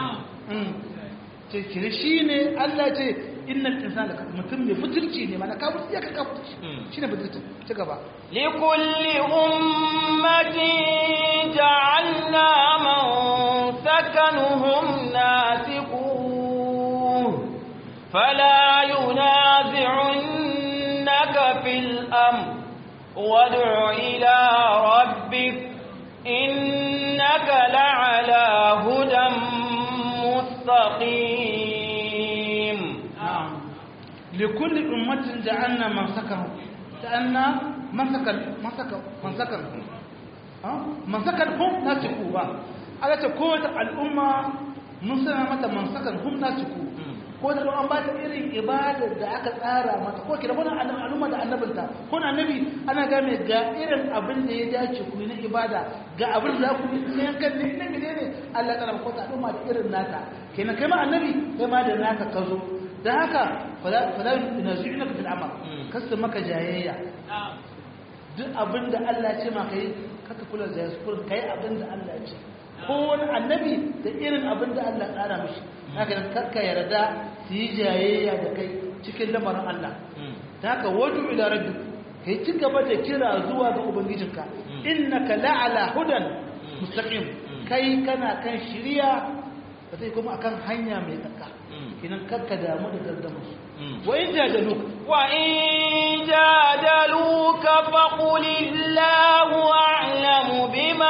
ce kire shine Allah ce innal insana mutum mai fitirci ne mana ka mutu ya ka fitirci shine fitirci ci gaba likulli ummatin ja'alna man sakanuhum nasiquh fala yunazi'unnaka fil amr وادع إلى ربك إنك لعلى هدى مستقيم نعم لكل أمة جعلنا من سكنوا جعلنا من سكن من سكن من سكن من سكن هم ناسكوا على تكون الأمة من سنة متى من سكن هم ناسكوا ko da an ba ta irin ibadar da aka tsara mata ko kira wani al'umma da annabinta ko na annabi ana game ga irin abin da ya dace ku na ibada ga abin da za ku yi na yankan ne na gide ne Allah tsara ko ta al'umma da irin nata kenan kai ma annabi kai ma da naka ka zo da haka fala fala yunazi'unaka fil amal kasu maka jayayya duk abin da Allah ya ce maka yi kaka kula da yasu kullum kai abin da Allah ya ce ko wani annabi da irin abin da Allah tsara mishi haka nan kakka yarda su yi jayayya da kai cikin lamarin Allah ta haka wadu ila rabbi kai ci gaba da kira zuwa ga ubangijinka innaka la'ala hudan mustaqim kai kana kan shiriya ba sai kuma akan hanya mai tsaka kinan kakka damu da gardama su wa in jadaluka wa in jadaluka faqul illahu a'lamu bima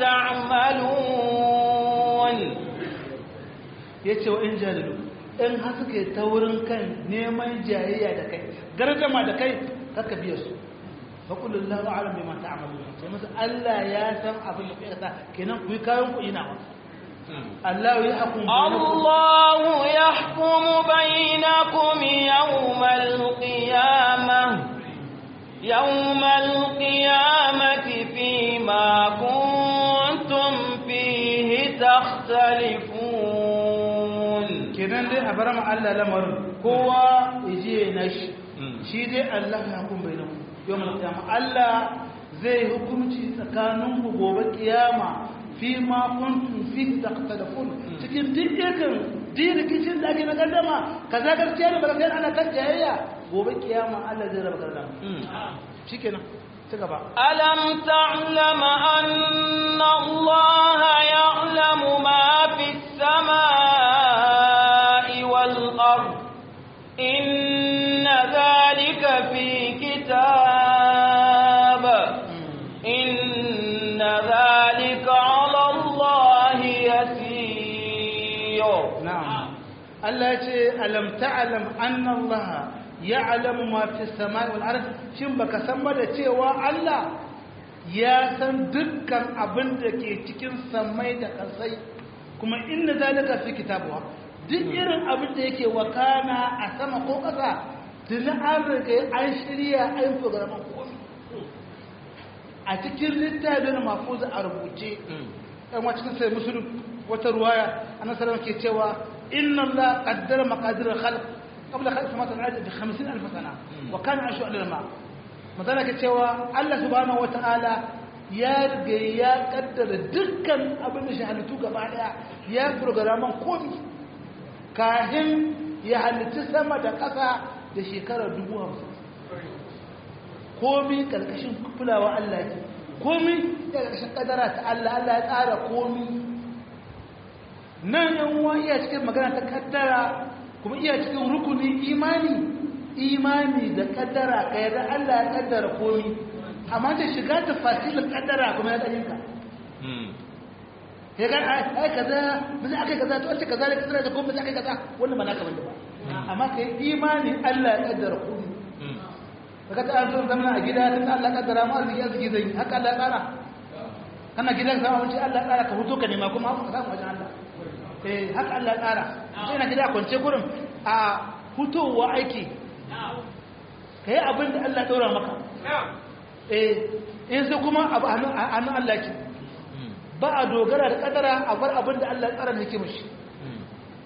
ta'malun ya ce wa in jalilu in har suke taurin kan neman jayayya da kai gardama da kai kaka biya su faƙulun lahu alam bai mata amalu sai musu Allah ya san abin da kuka kenan ku yi kayan ku ina wa Allah ya hukum Allah ya hukumu bainakum yawmal qiyamah yawmal qiyamati fima kuntum fihi takhtalifun kenan dai a bar ma Allah lamarin kowa yaje na shi shi dai Allah ya hukum bainakum yawmal qiyama Allah zai hukunci tsakanin ku gobe kiyama fi ma kuntum fi taqtalafun cikin dukkan dirikicin da ake na gaddama kaza gaskiya ne baka ana kan jayayya gobe kiyama Allah zai raba gaddama shikenan ci gaba alam ta'lam anna Allah ya'lamu ma fi samai wal ard inna dhalika fi kitab inna dhalika 'ala Allah yasir na'am Allah ya ce alam ta'lam anna Allah ya'lamu ma fi samai wal ard shin baka san ba da cewa Allah ya san dukkan abin da ke cikin samai da kasai kuma inna zalika fi kitabuwa duk irin abin da yake wakana a sama ko kasa tuni an riga an shirya an programan komai a cikin littafin mafuza a rubuce ɗan wa cikin sai musulun wata ruwaya a nasarar ke cewa inna Allah qaddara maqadir al-khalq qabla khalq samawati wal ardi bi 50000 sana wa kana ashu al-ma madana ke cewa Allah subhanahu wa ta'ala ya riga ya kaddara dukkan abin da shi halittu gaba daya ya programan komai kahin ya halitta sama da ƙasa da shekarar dubu hamsin komi ƙarƙashin kulawa Allah ke komi ya ƙarƙashin ƙadara ta Allah Allah ya tsara komi nan yan uwa iya cikin magana ta ƙaddara kuma iya cikin rukuni imani imani da ƙaddara ka yarda Allah ya ƙaddara komi amma da shiga ta fasilin ƙaddara kuma ya ɗaninka ya ga ai kaza bisa akai kaza to wace kaza da kaza da kuma bisa akai kaza wannan ba naka bane ba amma kai imani Allah ya kaddara ku kaga ta an zo zamana a gida tun Allah ya kaddara mu arziki arziki zai haka Allah ya tsara kana gidan sama wuce Allah ya tsara ka huto ka nema kuma haka ka samu wajen Allah eh haka Allah ya tsara sai na gida kwance gurin a hutowa aiki kai abin da Allah ya daura maka eh in sai kuma abu hannun Allah ke ba a dogara da kadara a bar abin da Allah ya tsara da hikimar shi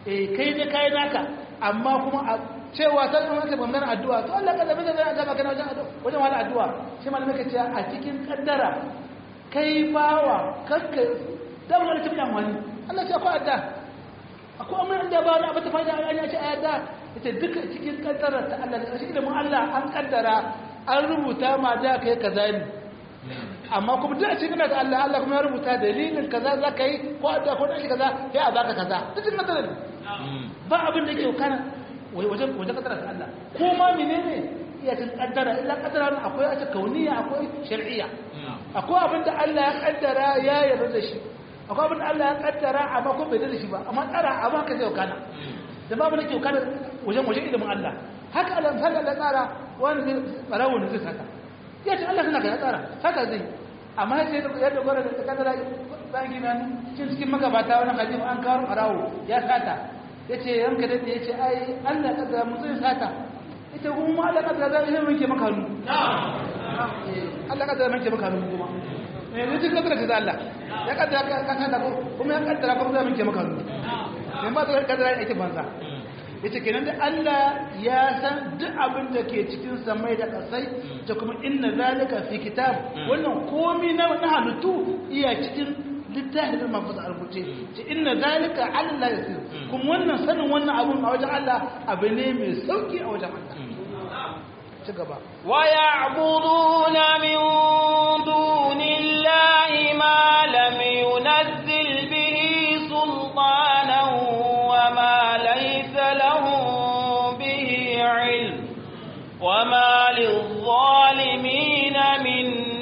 eh kai ne kai naka amma kuma a cewa ta zama ta bangaren addu'a to Allah kaza bai zai azaba kana wajen addu'a wajen wani addu'a shi malamai ka ce a cikin kaddara kai bawa kakka dan wani tafi amfani Allah ce akwai adda akwai amma da ba na bata fada an ce ayata ita duka cikin kaddara ta Allah da shi ilimin Allah an kaddara an rubuta ma da kai kaza ne amma kuma duk a cikin da Allah Allah kuma ya rubuta dalilin kaza za ka yi ko adda ko dan kaza sai a baka kaza duk cikin kaddara ba abin da yake kana wajen wajen kaddara ta Allah ko ma menene iya cikin kaddara illa kaddara akwai a kauniya akwai shar'iyya akwai abin da Allah ya kaddara ya yarda da shi akwai abin da Allah ya kaddara amma ko bai da shi ba amma tsara amma ka zai kana da babu nake kana wajen wajen ilimin Allah haka Allah sai Allah tsara wani zai barawo ne zai saka ya ce Allah suna ka tsara haka zai amma sai da yadda gwara da kaddara bayan gina cikin cikin magabata wani hadisi an kawo barawo ya sata yace yanka da yace ai Allah kaddara mu zai sata ita kuma Allah kaddara zai yi maka hannu Allah kaddara maka maka hannu kuma yanzu cikin kaddara ta Allah ya kaddara ka kada ko kuma ya kaddara kuma zai maka maka hannu dan ba ta kaddara yake banza yace kenan da Allah ya san duk abin da ke cikin samai da kasai ta kuma inna zalika fi kitab wannan komai na na halittu iya cikin littafin da mafusa rubuce ce inna zalika Allah ya sir kuma wannan sanin wannan abun a wajen Allah abu ne mai sauki a wajen Allah ci gaba ويعبدون من دون الله ما لم ينزل به سلطانا وما ليس لهم به علم وما للظالمين من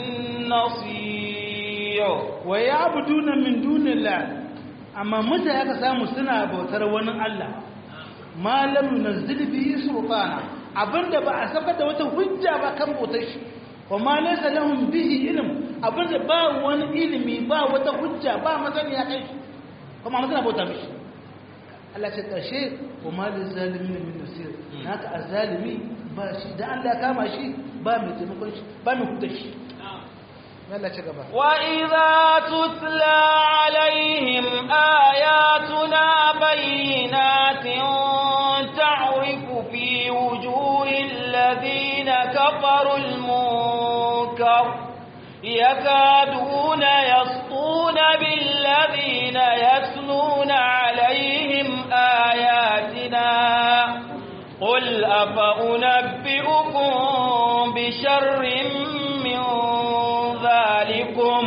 نصير ويعبدون من دون الله amma mutane aka samu suna bautar wani Allah ma lam yunzil bihi sultana abinda ba a saka da wata hujja ba kan bautar shi wa ma laysa lahum bihi ilm abinda ba wani ilimi ba wata hujja ba masaniya kai shi kuma mutane bauta mishi Allah ce karshe wa ma lil zalimin min nasir haka azalimi ba shi da Allah ya kama shi ba mai taimakon shi ba mai hudda shi Allah ce gaba وإذا تتلى عليهم آياتنا بينات تعرف في وجوه الذين كفروا المنكر يكادون يسطون بالذين يتلون عليهم آياتنا قل أفأنبئكم بشر من ذلكم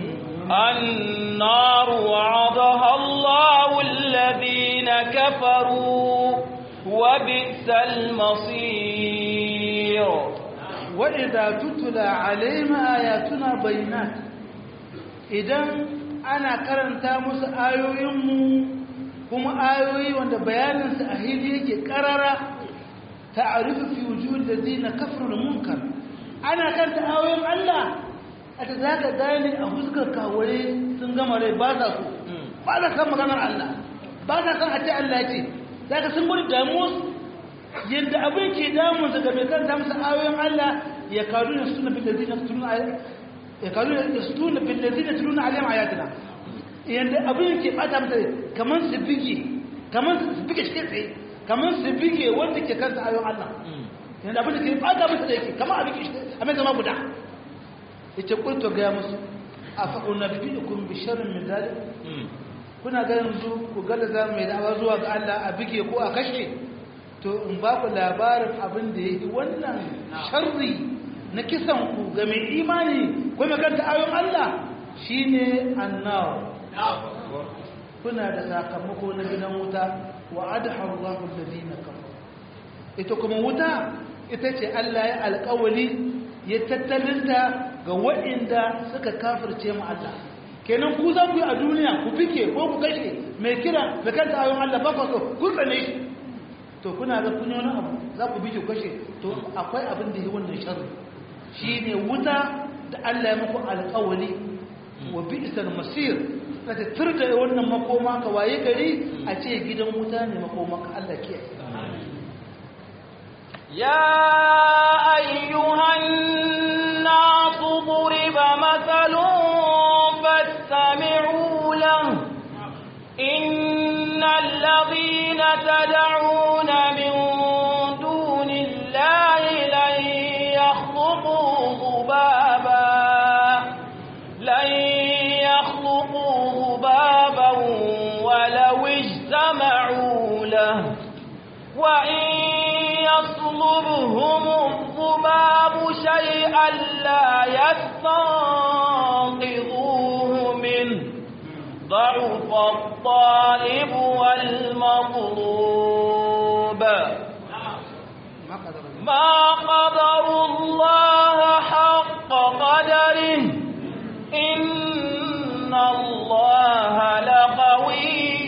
النار وعدها الله الذين كفروا وبئس المصير وإذا تتلى عليهم آياتنا بينات idan ana karanta musu ayoyinmu kuma ayoyi wanda bayaninsu a hili yake karara ta'arifu fi wujud da zina kafirul munkar ana karanta ayoyin Allah a ta zaka gane a fuskar kawure sun gama rai ba sa so ba sa san maganar Allah ba sa san a ce Allah ce zaka sun gudu damuwa yadda abin ke damun daga mai karanta musu ayoyin Allah ya karu da suna bin lazina tuluna ya karu da suna bin lazina tuluna alayhim ayatina yadda abin ke bata mata kamar su bige kamar su bige shi tsaye kamar su bige wanda ke karanta ayoyin Allah yadda abin da ke bata mata da yake kamar abin ke a mai zama guda ita kulto gaya musu a fa'una bibi'ukum bi sharrin min dalik kuna ga yanzu ku gada za mai dawa zuwa ga Allah a bige ko a kashe to in ba ku labarin abin da yake wannan sharri na kisan ku ga mai imani ko mai kanta ayon Allah shine annaw kuna da sakamako na gidan wuta wa adha Allahu alladhina kafaru ita kuma wuta ita ce Allah ya alƙawali ya tattalinta ga waɗanda suka kafirce mu Allah kenan ku za ku yi a duniya ku fike ko ku kashe mai kira mai kanta ayon Allah ba ku so ku tsane shi to kuna ga kun wani abu za ku bi ku kashe to akwai abin da yi wannan sharri shine wuta da Allah ya muku alƙawari wa bi'sal masir ka turda wannan makoma ka waye gari a ce gidan wuta ne makoma ka Allah ke يا أيها الناس ضرب مثل فاستمعوا له إن والذين تدعون من دون الله لن يخلقوا ذبابا لن يخلقوا ذبابا ولو اجتمعوا له وإن يطلبهم الذباب شيئا لا يستنقذوه منه ضعف الطالب والمطلوب ما قدر الله حق قدره إن الله لقوي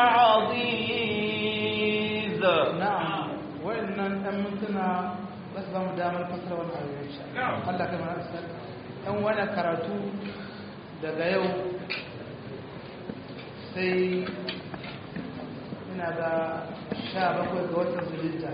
عزيز na'am wa'annan ɗan mintuna za su ba mu damar fasara wani abu insha Allah kai mana asal ɗan wani karatu daga yau sai ina ga sha bakwai ga watan zulhijja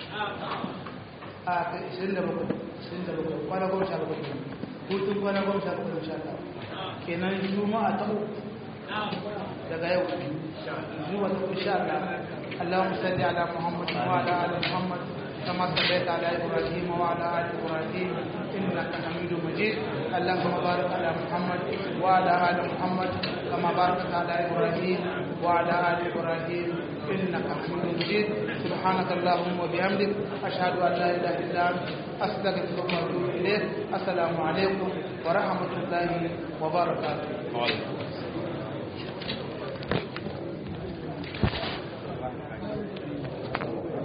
a kai ishirin da bakwai ishirin da bakwai kwana goma sha bakwai kenan hutun kwana goma sha bakwai insha Allah kenan juma'a ta uku daga yau zuwa ta insha Allah اللهم صل على محمد وعلى ال محمد كما صليت على ابراهيم وعلى ال ابراهيم انك حميد مجيد اللهم بارك على محمد وعلى ال محمد كما باركت على ابراهيم وعلى ال ابراهيم انك حميد مجيد سبحانك اللهم وبحمدك اشهد ان لا اله الا انت استغفرك واتوب اليك السلام عليكم ورحمه الله وبركاته